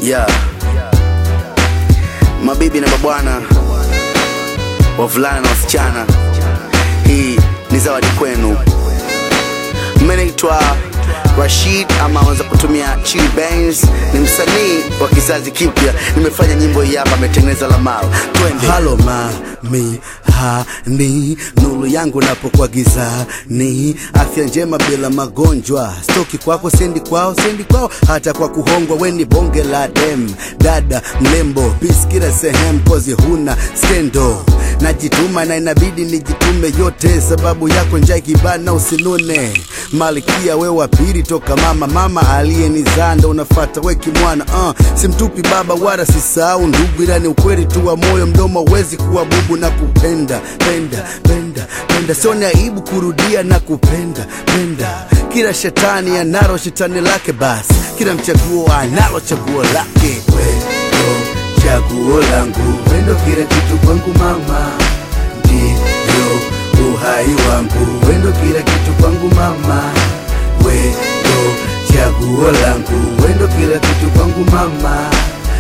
yeah. Mabibi na mabwana, wavulana na wasichana, hii ni zawadi kwenu. Mimi naitwa Rashid ama wanza kutumia Chili Benz, ni msanii wa kizazi kipya. Nimefanya nyimbo hii hapa, ametengeneza Lamar. Twende. halo mami hani nuru yangu napokuwa gizani afya njema bila magonjwa stoki kwako sendi kwao sendi kwao hata kwa kuhongwa weni bonge la dem dada mlembo pis kila sehemu kozi huna skendo najituma na inabidi nijitume yote sababu yako njaa ikibana usinune malkia we wa pili toka mama mama aliyenizaa ndo unafata weki mwana uh, simtupi baba wala sisahau ndugu ila ni ukweli tu wa moyo mdomo wezi kuwa bubu na kupenda penda penda penda sio ni aibu kurudia na kupenda penda kila shetani analo shetani lake basi kila mchaguo analo chaguo lake wendo chaguo langu wendo kila kitu kwangu mama ndio uhai wangu wendo kila kitu kwangu mama wendo chaguo langu wendo kila kitu kwangu mama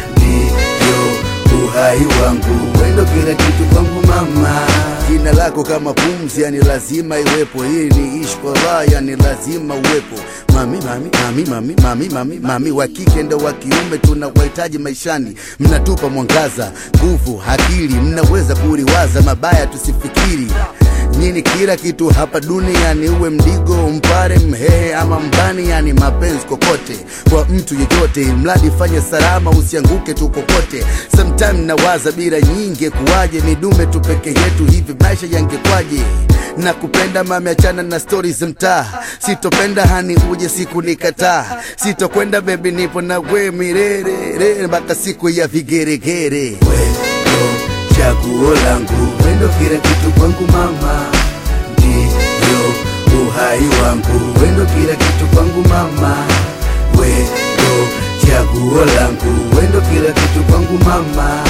ndio uhai wangu wendo kila kitu kwangu mama jina lako kama pumzi yani lazima iwepo hii ni ishi kwa raha yani lazima uwepo mami mami mami mami mami mami mami wa kike ndo wa kiume tunawahitaji maishani mnatupa mwangaza nguvu akili mnaweza kuliwaza mabaya tusifikiri nyini kila kitu hapa duniani uwe mdigo mpare mhehe ama mbani yani mapenzi kokote kwa mtu yeyote mradi fanye salama usianguke tu kokote sometime nawaza bila nyingi kuwaje midume tu peke yetu hivi maisha yangekwaje na kupenda mami achana na stori za mtaa sitopenda hani uje siku nikataa sitokwenda bebi nipo na we mirerere mpaka siku ya vigeregere wendo chaguo langu wendo kila kitu kwangu mama ndio uhai wangu wendo kila kitu kwangu mama wendo chaguo langu wendo kila kitu kwangu mama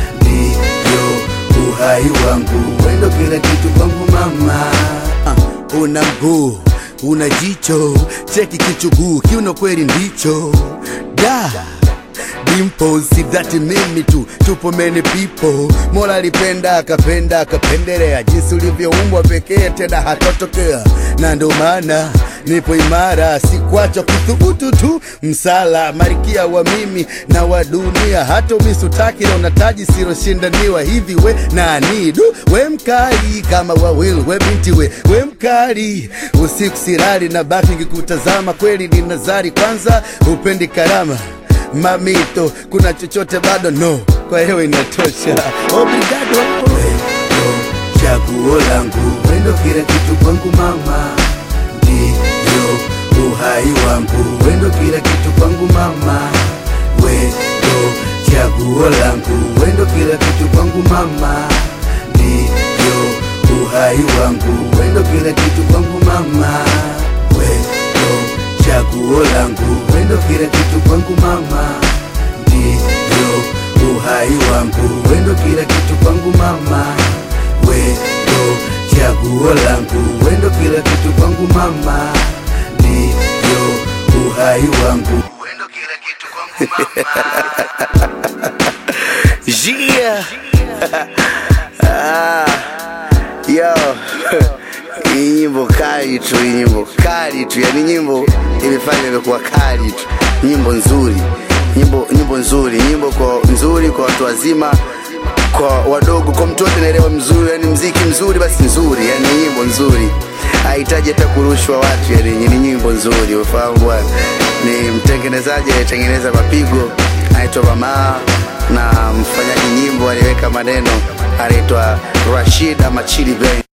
ndio uhai wangu wendo kila kitu kwangu mama uh, una mguu una jicho cheki kichuguu kiuno kweli ndicho da dimples si that mimi tu tupo many people mola alipenda akapenda akapendelea jinsi ulivyoumbwa pekee tena hatotokea na ndo maana nipo imara sikwacha kuthubutu tu msala marikia wa mimi na wa dunia hata umisutaki na unataji siloshindaniwa hivi we nani du we mkali kama wawil we binti we we mkali usiku sirali na baki ngikutazama kweli ni nazari kwanza upendi karama mamito kuna chochote bado no kwa hiyo inatosha obrigado wendo chaguo langu wendo kila kitu kwangu mama ndio uhai wangu wendo kila kitu kwangu mama wendo chaguo langu wendo kila kitu kwangu mama ndio uhai wangu wendo kila kitu kwangu mama wendo chaguo langu wendo kila kitu kwangu mama ndio uhai wangu wendo kila kitu kwangu mama wendo chaguo langu wendo kila kitu kwangu mama ndio uhai wangu wendo kila kitu kwangu mama Yeah. ah, yo hii nyimbo kali tu, hii nyimbo kali tu, yani nyimbo imefanya imekuwa kali tu, nyimbo nzuri, nyimbo nyimbo nzuri, nyimbo kwa nzuri kwa watu wazima, kwa wadogo, kwa mtu wote naelewa mzuri, yani mziki mzuri basi nzuri, yani nyimbo nzuri hahitaji hata kurushwa watu, yani ni nyimbo nzuri, ufahamu bwana. Ni mtengenezaji aliyetengeneza mapigo anaitwa Mamaa na mfanyaji nyimbo aliweka maneno anaitwa Rashid ama Chili Ben.